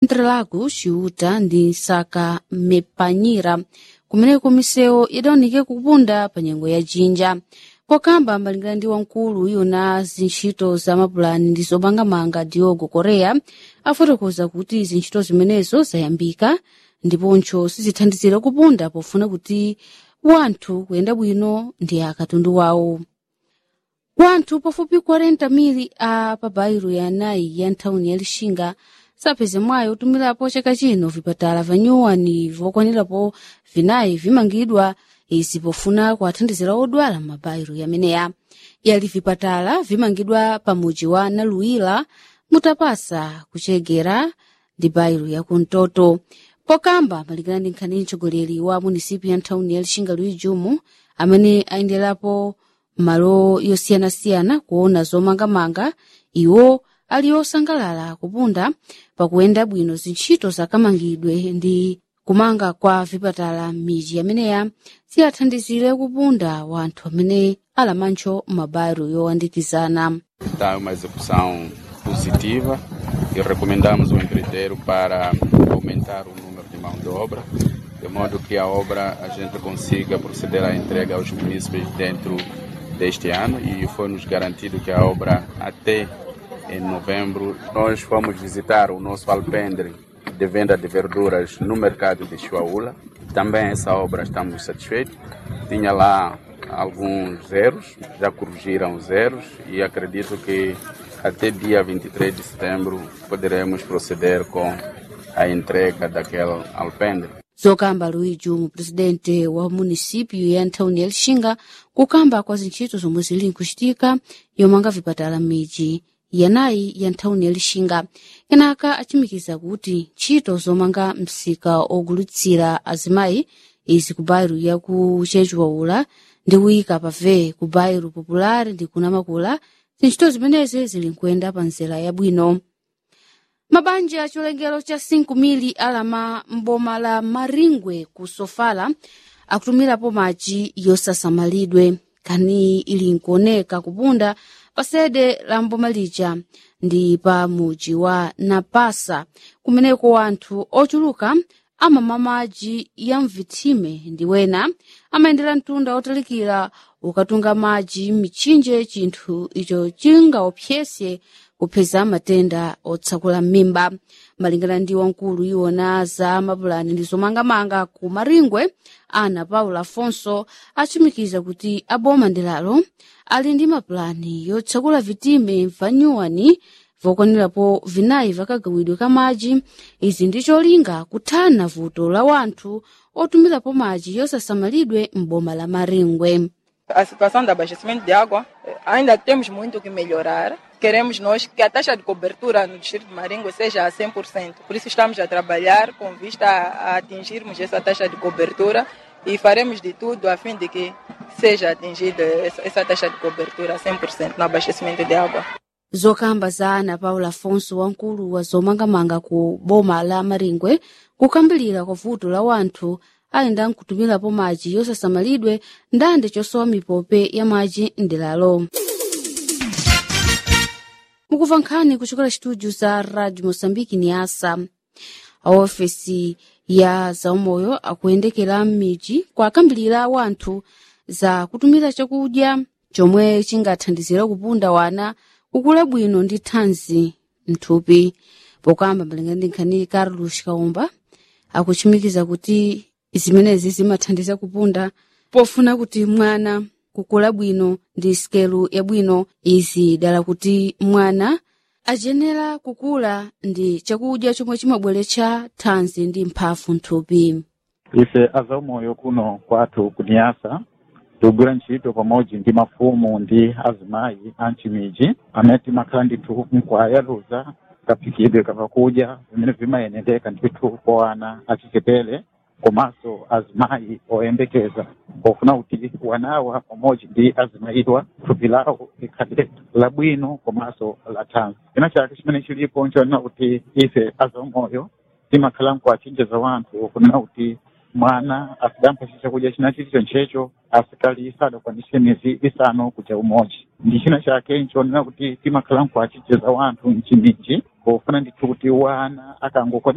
Interlagos ciuta ndi nsaka mepanyira kumeneko misewu idaoneke kupunda pa nyengo ya jinja pokamba malingana ndi wamkulu yona zintchito za mapulani ndi zomangamanga diogo korea afotokoza kuti zintchito zimenezo zayambika ndiponso sizithandizira kupunda pofuna kuti wanthu kuyenda bwino ndi akatundu wawo wanthu pafupi 40 mili a pabairo ya anayi ya nthawini ya lixinga sapeze mwayi otumirapo chaka chino vipatala vanyuwani vokwanirapo vinayi vimangidwa izi pofuna kuwathandizira odwala m'mabairo yameneya yali vipatala vimangidwa pa muji wa naluwila mutapasa kuchegera ndi bairo ya kumtoto pokamba malingana ndi nkhani mtsogoleri wa munisipi ya nthawini ya lixinga luyi jumu amene ayenderapo malo yosiyanasiyana kuona zomangamanga iwo ali osangalala kupunda pakuyenda bwino zintchito zakamangidwe ndi kumanga kwa vipatala m'midzi yameneya ziyathandizire kupunda wanthu amene alamancho m'mabairo yowandikizana Está uma execução positiva e recomendamos o empreiteiro para aumentar o número de mão de obra, de modo que a obra a gente consiga proceder à entrega aos munícipes dentro deste ano e foi-nos garantido que a obra até em novembro nós fomos visitar o nosso alpendre de venda de verduras no mercado de Chuaula. Também essa obra estamos satisfeitos. Tinha lá alguns zeros, já corrigiram zeros e acredito que até dia 23 de setembro poderemos proceder com a entrega daquele alpendre. zokamba luigi mu presidente wa munisipyu ya nthawini ya lixinga kukamba kwa zintchito zomwe zili nkuchitika yomanga vipatala m'midzi yanayi ya nthawini ya lixinga kenaka achimikiza kuti ntchito zomanga msika ogulitsira azimayi izi ku bairo ya ku chechiwaula ndi kuyika pave ku bairo popular ndi kunamakula zintchito zimenezi zili nkuyenda pa nzela yabwino mabanja a chilengero cha 5 mili alama mboma la maringwe ku sofala akutumirapo madzi yosasamalidwe kani ili nkuoneka kupunda pa sede la mboma lija ndi pa muji wa napasa kumeneko wanthu ochuluka amamwa madzi ya mvitsime ndi wena amayendera mtunda otalikira ukatunga madzi m'mitchinje chinthu icho chingaopsese kupeza matenda otsakula m'mimba malingana ndi wamkulu iwona za mapulani ndi zomangamanga ku maringwe ana paulo afonso achimikiza kuti aboma ndelalo ali ndi mapulani yotsakula vitime vanyuwani vokwanirapo vinayi vakagawidwe ka madzi izi ndi cholinga kuthana vuto la wanthu otumirapo madzi yosasamalidwe m'boma la maringwe A situação do abastecimento de água, eh, ainda temos muito que melhorar. Queremos nós que a taxa de cobertura no distrito de Maringo seja a 100%. Por isso estamos a trabalhar com vista a, a atingirmos essa taxa de cobertura e faremos de tudo a fim de que seja atingida essa, essa taxa de cobertura a 100% no abastecimento de água. zokamba za ana paulo afonso wamkulu wa zomangamanga ku boma la maringwe kukambilira kwa vuto la wanthu ayenda nkutumirapo madzi yosasamalidwe ndande chosowa mipope ya madzi ndelalo mukumva nkhani kuchokera chitudio za radio moçambique ni asa a ofesi ya zaumoyo akuyendekera m'midzi kuakambilira wanthu za kutumira chakudya chomwe chingathandizira kupunda wana kukula bwino ndi thanzi mthupi pokamba malingana ndi nkhani carlos kaumba akuchimikiza kuti zimenezi zimathandiza kupunda pofuna kuti mwana kukula bwino ndi sikelu yabwino izi dala kuti mwana ajenera kukula ndi chakudya chomwe chimabweretsa thanzi ndi mphamvu mthupi ife azaumoyo kuno kwathu kuniyasa tigwira ntchito pamodzi ndi mafumu ndi azimayi a mchimidzi amene timakhala ndithu nkuwayaluza kaphikidwe kapakudya vimene vimayendeka ndithu kwa ana achichepere komanso azimayi oyembekeza pofuna kuti wanawa pamodzi ndi azimayiwa thupi lawo likhale labwino komanso la thanzi china chake chimene chilipo nchonena kuti ife azaumoyo timakhala nkuwachenjeza wanthu kunena kuti mwana asidampa chakudya china chilicho nchecho asikali sadakwanise miezi isanu kuja umodzi ndi china chake nchonena kuti timakhala nkuwachenjeza wanthu mchimidzi pofuna ndithu kuti wana akangokwanisa